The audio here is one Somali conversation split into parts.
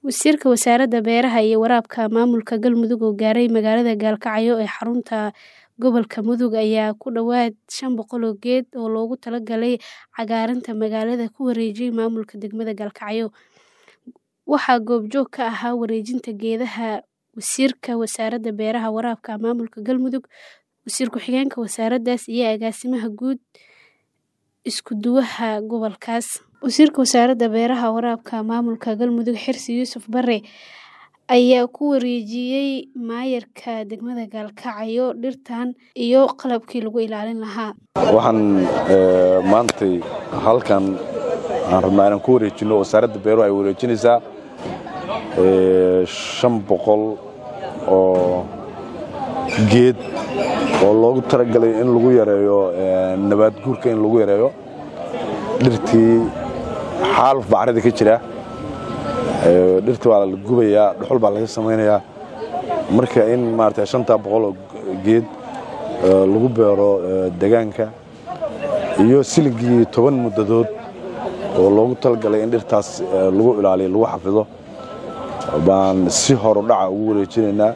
Wasiirka Wasaaradda Beeraha iyo Waraabka Maamulka Galmudug oo gaaray magaalada Gaalkacyo ee xarunta gobolka Mudug ayaa ku dhawaad shan boqol oo geed oo loogu talagalay cagaarinta magaalada ku wareejiyay maamulka degmada Gaalkacyo. Waxaa goobjoog ka ahaa wareejinta geedaha Wasiirka Wasaaradda Beeraha iyo Waraabka Maamulka Galmudug, Wasiir Ku-xigeenka Wasaaraddaas, iyo Agaasimaha Guud Isku-duwaha gobolkaas. Wasiirka Wasaaradda Beeraha iyo Waraabka Maamulka Galmudug Xirsi Yuusuf Bare ayaa ku wareejiyay maayarka degmada Gaalkacyo dhirtan iyo qalabkii lagu ilaalin lahaa. Waxaan maantay halkan aan rabnaa inaan ku wareejino wasaaradda beeruhu ay wareejinaysaa shan boqol oo geed oo loogu talagalay in lagu yareeyo nabaad guurka in lagu yareeyo dhirtii xaaluf baa carrada ka jira dhirtii waa la gubayaa dhuxul baa laga samaynayaa marka in maarata shantaa boqol oo geed lagu beero degaanka iyo siligii toban muddadood oo loogu talagalay in dhirtaas lagu ilaaliyo lagu xafido baan si horu dhaca ugu wareejinaynaa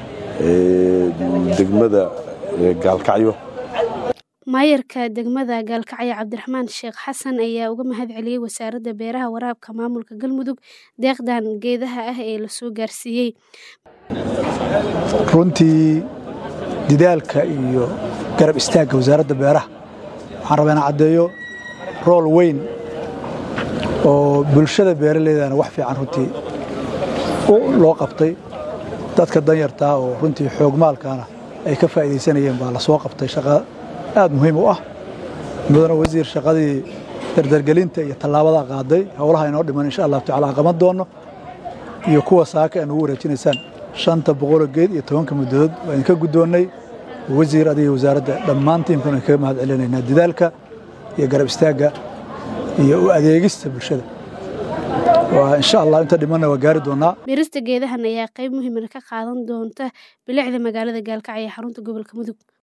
degmada Gaalkacyo. Maayarka degmada Gaalkacyo Cabdiraxmaan Sheekh Xasan ayaa uga mahad celiyay Wasaaradda Beeraha iyo Waraabka Maamulka Galmudug deeqdan geedaha ah ee la soo gaarsiiyay. runtii didaalka iyo garab istaagga wasaaradda beeraha waxaan rabaa inaan caddeeyo rool weyn oo bulshada beeraleydana wax fiican runtii loo qabtay dadka danyartaa oo runtii xoogmaalkaana ay ka faa'iidaysanayeen baa la soo qabtay shaqa aad muhiim u ah mudana wasiir shaqadii dardargelinta iyo tallaabadaa qaaday howlaha inoo dhiman insha allahu tacala aan qaban doonno iyo kuwa saaka aan ugu wareejinaysaan shanta boqoloo geed iyo tobanka muddadood waa idinka guddoonnay wasiir adiga wasaaradda dhammaan tiimkuna kaga mahad celinaynaa didaalka iyo garab istaagga iyo u adeegista bulshada waa insha allah inta dhimanna waa gaari doonaa Beerista geedahan ayaa qayb muhiim ah ka qaadan doonta bilicda magaalada Gaalkacyo ee xarunta gobolka Mudug.